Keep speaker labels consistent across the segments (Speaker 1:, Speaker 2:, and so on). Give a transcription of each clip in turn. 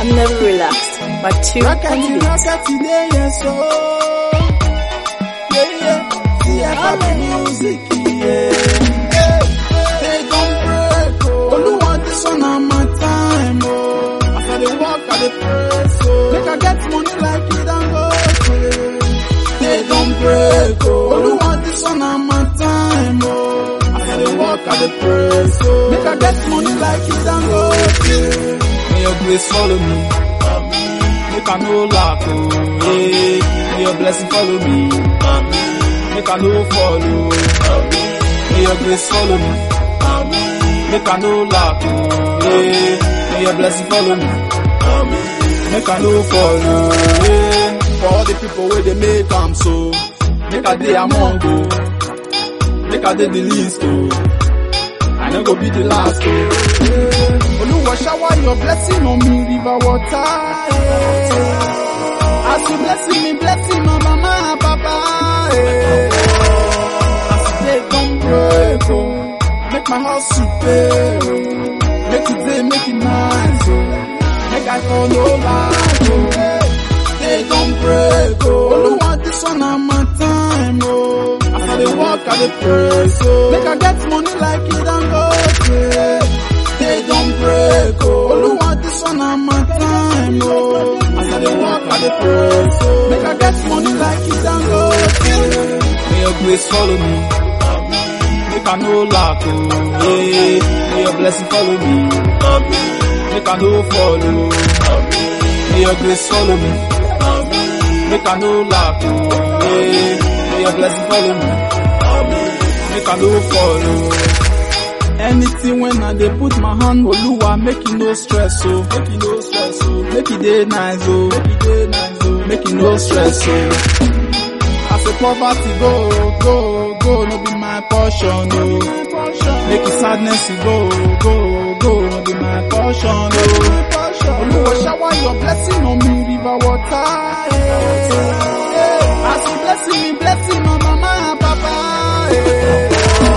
Speaker 1: I'm never relaxed. My two on the
Speaker 2: Rockety,
Speaker 1: beat.
Speaker 2: rockety, day, yes, oh. Yeah, yeah. See, I got the music, yeah. Hey, they gon' break, oh. Oluwa, this one on my time, oh. As I dey walk, I dey press, oh. Make I get money like it and go, yeah. They gon' break, oh. Oluwa, this one on my time, oh. As I dey walk, I dey press, oh. Make I get money like it and go, yeah. May your grace follow me. Make I no lack, oh, yeah. May your blessing follow me. Make I no follow. May your grace follow me. Make I no lack, oh, yeah. May your blessing follow me. Make I no follow, yeah. For all the people where they make am so. Make I dey among, oh. Make I dey the least, oh. I no go be the last, oh. Yeah. Oluwa shower your blessing on me, river water. Yeah. As you blessing me, blessing my mama and papa. Yeah. As they come break, oh. Make my house super, oh. Make it day, make it nice, oh. Make I call no lie, oh. Yeah. They don't break, oh. Oluwa, this one on my time, oh. As I dey walk, I dey pray, so. Make I get money like it and go, yeah. They don't break, oh. Oluwa, this one on my time, oh. As I dey walk, I dey pray, so. Make I get money like it and go, yeah. May your grace follow me. Make I no lack, oh, yeah. May your blessing follow me. Make I no follow. May your grace follow me. Make I no lack, oh, yeah. May your blessing follow me. Make I no follow. Anything when I dey put my hand, Oluwa, make it no stress, oh. Make it no stress, oh. Make it dey nice, oh. Make it dey nice, oh. Make it no stress, oh. As a poverty go, go, go, no be my portion, no. Make it sadness go, go, go, no be my portion, no. Oluwa shower your blessing on me, river water. Yeah. Yeah. As you blessing me, blessing my mama and papa. Yeah.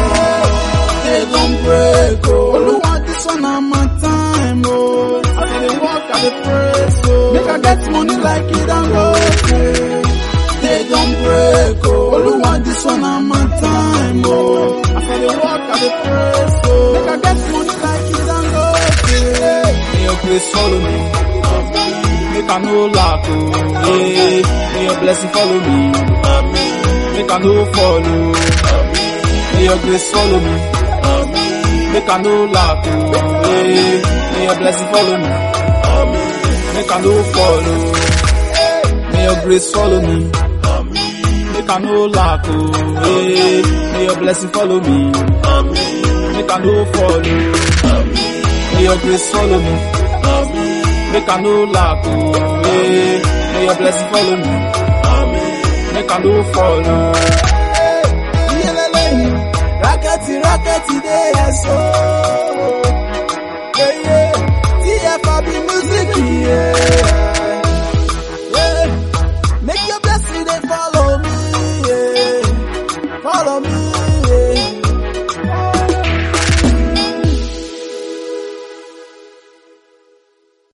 Speaker 2: They don't break, oh. Oluwa, this one on my time, oh. As I dey walk, I dey pray, so. Make I get money like it and go, yeah. They don't break, oh. Oluwa, this one on my time, oh. As I dey walk, I dey pray, so. Make I get money like it and go, yeah. May your grace follow me. Make I no lack, oh, yeah. May your blessing follow me. Make I no follow. May your grace follow me. Make I no lack, oh, yeah. May your blessing follow me. Make I no follow. May your grace follow me. Make I no lack, oh, yeah. May your blessing follow me. Make I no follow. May your grace follow me. Make I no lack, oh, yeah. May your blessing follow me. Make I no follow.